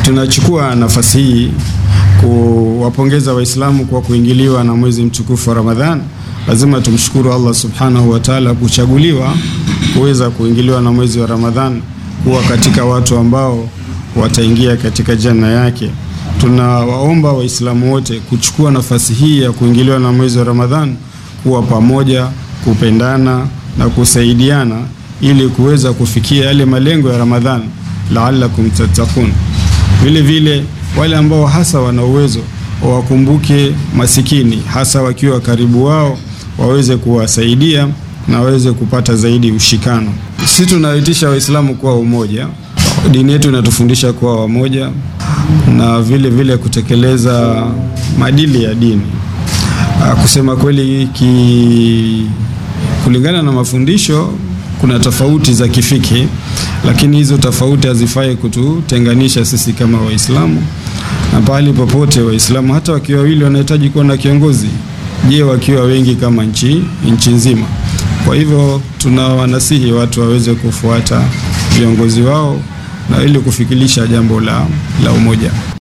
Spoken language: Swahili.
Tunachukua nafasi hii kuwapongeza Waislamu kwa kuingiliwa na mwezi mtukufu wa Ramadhan. Lazima tumshukuru Allah subhanahu wa ta'ala kuchaguliwa kuweza kuingiliwa na mwezi wa Ramadhan, kuwa katika watu ambao wataingia katika janna yake. Tunawaomba Waislamu wote kuchukua nafasi hii ya kuingiliwa na mwezi wa Ramadhan, kuwa pamoja, kupendana na kusaidiana ili kuweza kufikia yale malengo ya Ramadhan, laalakum tattaqun. Vile vile wale ambao hasa wana uwezo wawakumbuke masikini, hasa wakiwa karibu wao, waweze kuwasaidia na waweze kupata zaidi ushikano. Sisi tunaitisha Waislamu kuwa umoja. Dini yetu inatufundisha kuwa wamoja na vile vile kutekeleza maadili ya dini. Kusema kweli ki, kulingana na mafundisho kuna tofauti za kifiki, lakini hizo tofauti hazifai kututenganisha sisi kama Waislamu, na pahali popote Waislamu hata wakiwa wawili wanahitaji kuwa na kiongozi. Je, wakiwa wengi kama nchi nchi nzima? Kwa hivyo tunawanasihi watu waweze kufuata viongozi wao na ili kufikilisha jambo la, la umoja.